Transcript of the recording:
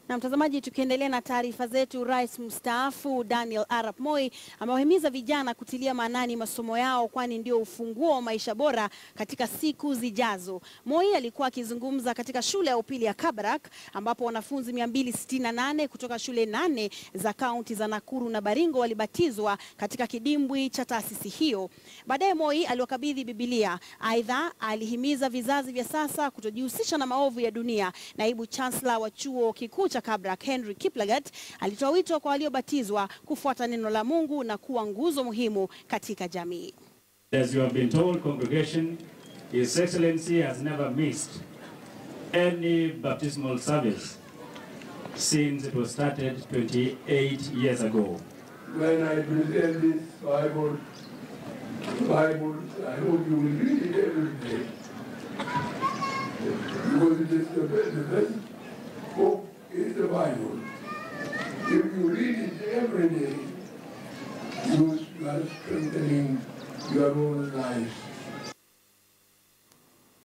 Na mtazamaji, tukiendelea na taarifa zetu, rais mstaafu Daniel Arap Moi amewahimiza vijana kutilia maanani masomo yao, kwani ndio ufunguo wa maisha bora katika siku zijazo. Moi alikuwa akizungumza katika shule ya upili ya Kabarak ambapo wanafunzi 268 kutoka shule nane za kaunti za Nakuru na Baringo walibatizwa katika kidimbwi cha taasisi hiyo. Baadaye Moi aliwakabidhi Bibilia. Aidha, alihimiza vizazi vya sasa kutojihusisha na maovu ya dunia. Naibu chancellor wa chuo kikuu cha Kabarak Henry Kiplagat alitoa wito kwa waliobatizwa kufuata neno la Mungu na kuwa nguzo muhimu katika jamii. As you have been told, congregation, His Excellency has never missed any baptismal service since it was started 28 years ago. when I present this Bible, Bible, I hope you will read it every day. Because it is the best, the best book is the Bible. If you read it every day, you are strengthening your own life.